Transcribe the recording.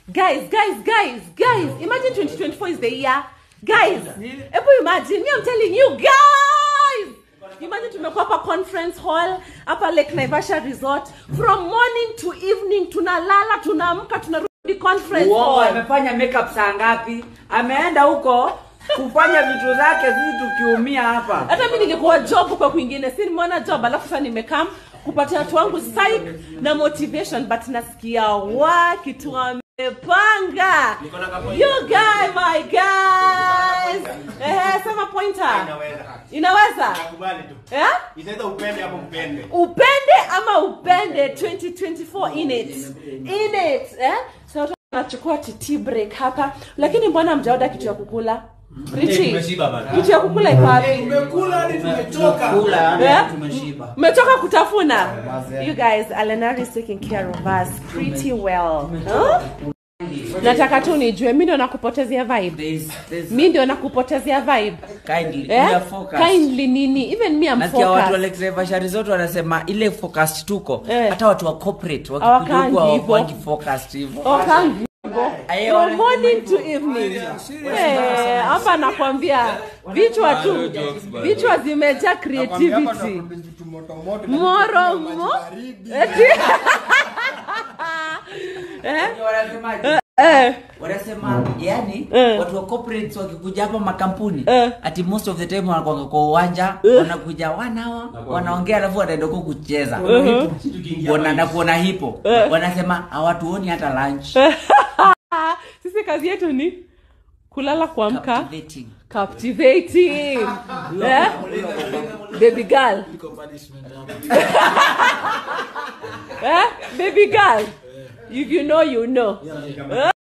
guys guys guys guys imagine 2024 is the year guys hebu imagine me i'm telling you guys imagine tumekuwa hapa conference hall hapa lake naivasha resort from morning to evening tunalala tunaamka tunarudi conference uongo hall amefanya makeup saa ngapi ameenda huko kufanya vitu zake sisi tukiumia hapa hata mi ningekuwa job huko kwingine si nimeona job alafu sasa nimekam kupatia watu wangu psych na motivation but nasikia wa kitu wamepanga you guy my guys ehe sema pointer inaweza Nakubali tu. eh? Inaweza upende ama upende. upende ama upende 2024 in it in it eh? so tunachukua tt break hapa lakini mbona mjaoda kitu ya kukula Richie, tumeshiba bana. kitu ya kukula iko wapi Tumekula hadi tumechoka. Eh? mmetoka kutafuna you guys alenari is taking care of us pretty well huh? nataka tu nijue mi ndio nakupotezea vibe There's- there's- mi ndio nakupotezea vibe kindly, we eh? are focused. kindly nini even me I'm nasikia watu focused alexevasharizot wanasema ile focused tuko Eh. hata watu wa corporate Hawakangi wakikuja hivyo. hawakuangi focused hivyo Oh, kangi. Aye, From wana- morning to evening Eh, hapa nakwambia vichwa tu vichwa zimejaa creativity moro mo Eti- Eh? wanasemaje? Eh. wanasema yani Eh. watu wa corporates wakikuja hapa makampuni Eh. ati most of the time wanakwanga kwa uwanja wanakuja wanawa wanaongea alafu wanaenda huko kucheza wanaenda kuona hipo wanasema hawatuoni hata lunch sisi kazi yetu ni kulala kuamka Captivating. captivating eh? baby girl eh? baby girl if you know you know